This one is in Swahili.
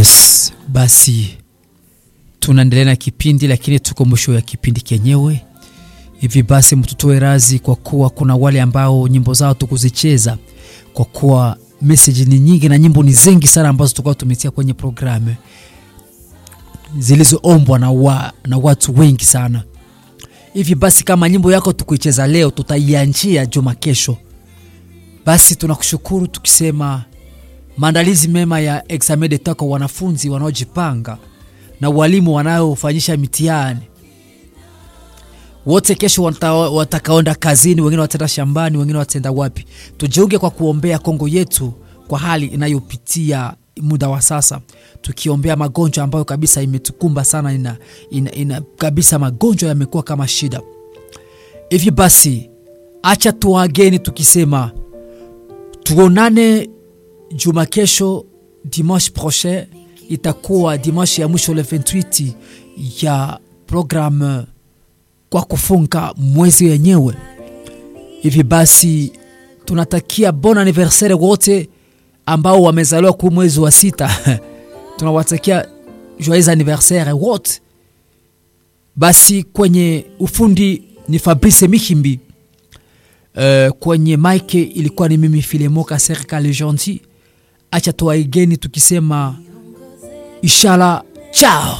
Yes, basi tunaendelea na kipindi, lakini tuko mwisho ya kipindi kenyewe. Hivi basi mtutoe razi, kwa kuwa kuna wale ambao nyimbo zao tukuzicheza, kwa kuwa message ni nyingi na nyimbo ni zengi sana ambazo tukao tumetia kwenye programu zilizoombwa na, wa, na watu wengi sana. Hivi basi kama nyimbo yako tukuicheza leo, tutaianjia juma kesho. Basi tunakushukuru tukisema maandalizi mema ya examen d'etat kwa wanafunzi wanaojipanga na walimu wanaofanyisha mitihani wote. Kesho watakaenda kazini, wengine wataenda shambani, wengine wataenda wapi. Tujiunge kwa kuombea Kongo yetu kwa hali inayopitia muda wa sasa, tukiombea magonjwa ambayo kabisa imetukumba sana, ina, ina, ina kabisa magonjwa yamekuwa kama shida hivi. Basi acha tuageni tukisema tuonane juma kesho, dimanche prochain itakuwa dimanche ya mwisho le 28 ya programme kwa kufunga mwezi wenyewe. Hivi basi tunatakia bon anniversaire wote ambao wamezaliwa ku mwezi wa sita tunawatakia joyeux anniversaire wote. Basi kwenye ufundi ni Fabrice Mihimbi. Uh, kwenye mike ilikuwa ni mimi Filemoka Serikali Gentil. Acha tuwaigeni tukisema inshallah, chao.